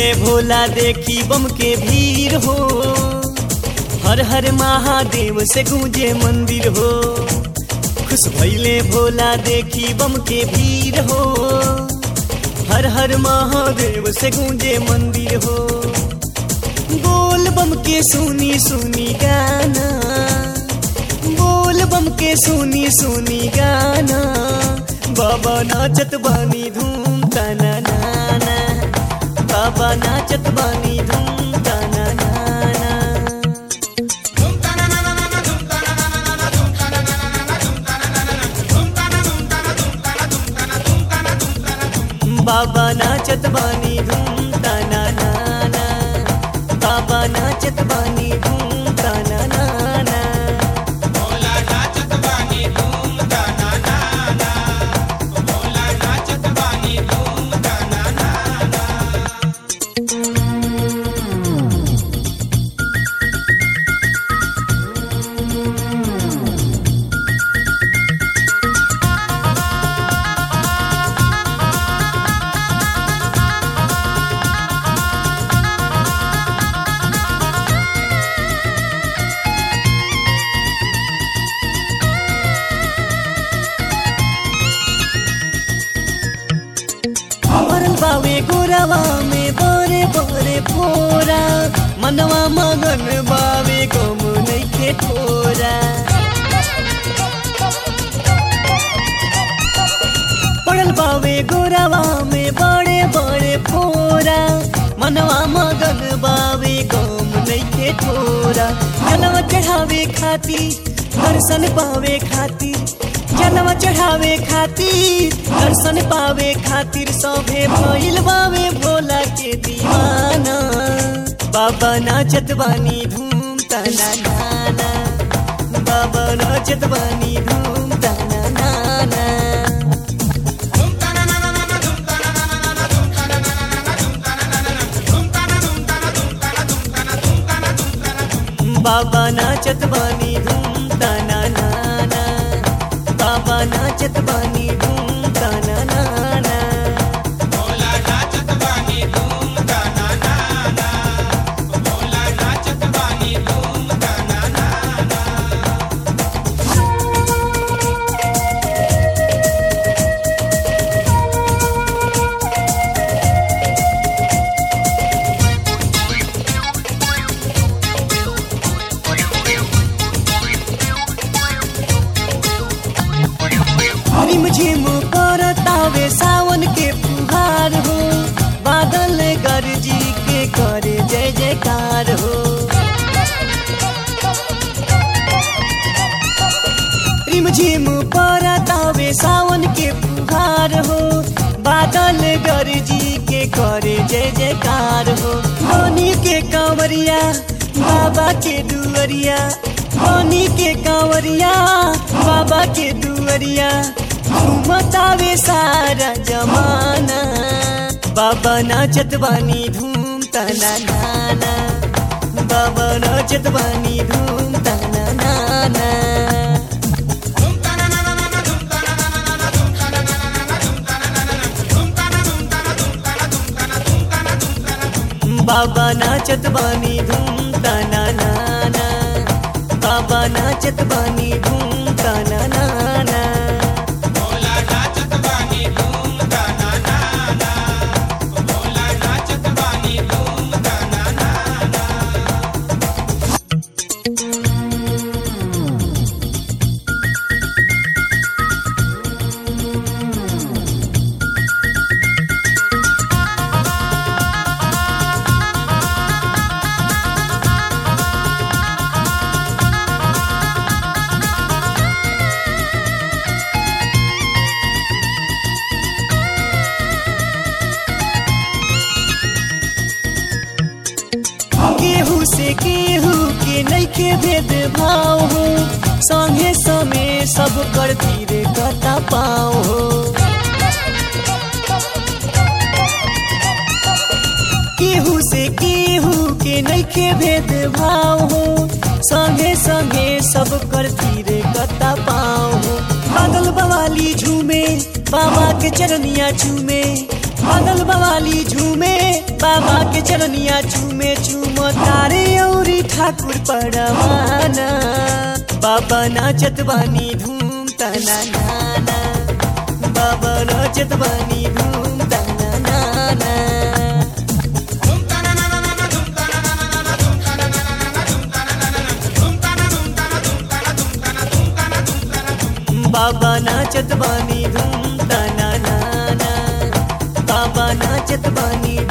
भैले भोला देखी बम के भीड़ हो हर हर महादेव से गूंजे मंदिर हो खुश भैले भोला देखी बम के भीड़ हो हर हर महादेव से गूंजे मंदिर हो बोल बम के सुनी सुनी गाना बोल बम के सुनी सुनी गाना बाबा नाचत बानी धूम तना नाना बाबा नाचत बानी धूम तना नाना बाबा नाचत बानी धूम तना नाना बाबा नाचत बानी धूम तना नाना भोला नाचत बानी धूम ताना नाना भोला नाचत बानी धूम ताना नाना मरल बावे गोरावा में बरे बरे फोरा मनवा मगन बावे कम नइखे ठोरा पड़ल बावे गोरावा में बड़े बड़े फोरा मनवा मगन बावे कम नइखे ठोरा जनवा चढ़ावे खातिर दर्शन पावे खातिर जनवा चढ़ावे खातिर दर्शन पावे खातिर सभे भइल बावे भोला के दीवाना बाबा नाचत बानी धूम तना नाना बाबा नाचत बानी धूम तना नाना धूम ताना नाना धूम ताना नाना धूम ताना नाना धूम ताना नाना धूम ताना धूम ताना धूम ताना धूम ताना धूम ताना धूम ताना बाबा नाचत बानी धूम तना नाना बाबा नाचत बानी धूम तना नाना भोला नाचत बानी धूम ताना नाना भोला नाचत बानी धूम ताना नाना रिम झिम करतावे सावन के फुहार हो बादल गरजी के करे जय जयकार हो रिम झिम करतावे सावन के फुहार हो बादल गरजी के करे जय जयकार हो धोनी के कांवरिया बाबा के दुअरिया धोनी के कांवरिया बाबा के दुअरिया घूमतावे सारा जमाना बाबा नाचत बानी धूम तना नाना बाबा नाचत बानी धूम तना नाना धूम ताना नाना धूम ताना नाना धूम ताना नाना धूम ताना नाना धूम ताना धूम ताना धूम ताना धूम ताना धूम ताना धूम ताना बाबा नाचत बानी धूम तना नाना बाबा नाचत बानी धूम तना नाना भोला नाचत बानी धूम ताना नाना भोला नाचत बानी धूम ताना नाना केहू से केहू के नइखे भेद भाव हो संगे समय सब कर धीरे कता पाओ हो केहू से केहू के नइखे भेद भाव हो संगे संगे सब कर धीरे कता पाओ हो पागल बवाली झूमे बाबा के चरनिया झूमे बादल बवाली झूमे बाबा के चरनिया चूमे चूम तारे औरी ठाकुर पड़वाना बाबा नाचत बानी धूम तना नाना बाबा नाचत बानी धूम तना नाना बाबा नाचत बानी धूम तना नाना बाबा नाचत बानी